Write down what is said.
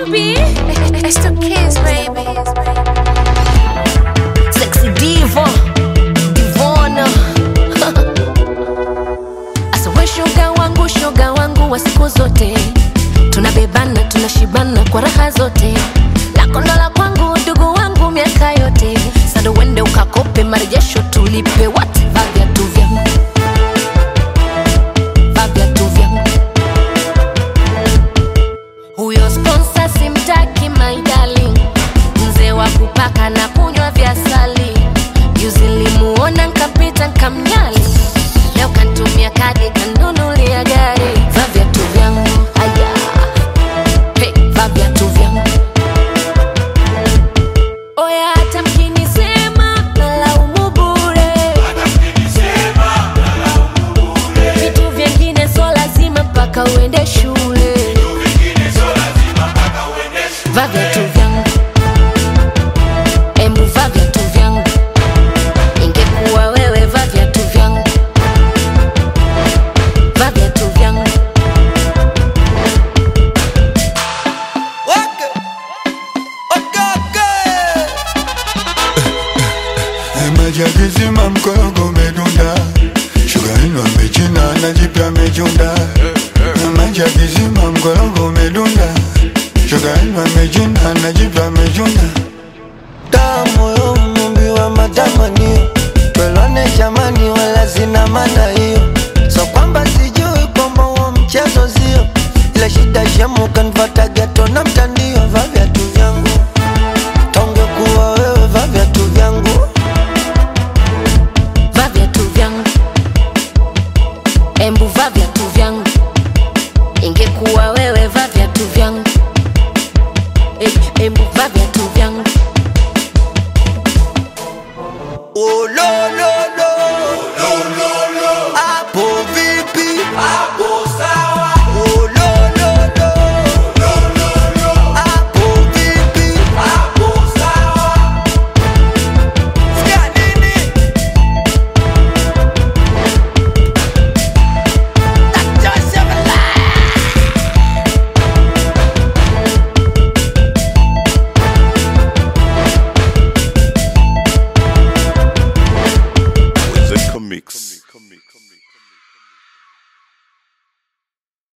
Ruby. It's the kids, baby. Sexy diva, divona. Asa we shoga wangu, shoga wangu wa siku zote, tunabebana tunashibana kwa raha zote, lako ndo la kwangu, ndugu wangu miaka yote. Sasa uende ukakope marejesho tulipe, what va viatu vyangu, va viatu vyangu huyo sponsor simtaki my darling, mzee wa kupaka na kunywa vya sali. Juzi nilimuona nkapita nkamnyali, leo kantumia kadi kanunulia gari. Va viatu vyangu aya, hey, va viatu vyangu oya, hata mkinisema nalaumu bure, vitu vyengine so lazima mpaka uende shule va viatu vyangu embu va viatu vyangu ingekuwa wewe va viatu vyangu va viatu vyangu Waka. Okaka. Majagizima mkorogo umedunda, shugarini wamechina na jipya amechunda. Majagizima mkorogo umedunda, shugarini wamechina na jipya amechunda. Tamu yo mumbi wa matamanio Twelwane jamani wala sina maana hiyo So kwamba sijui kwamba huo mchezo sio Ile shida shemu kanfata geto na mtandio Va viatu vyangu Tonge kuwa wewe va viatu vyangu va viatu vyangu embu va viatu vyangu ingekuwa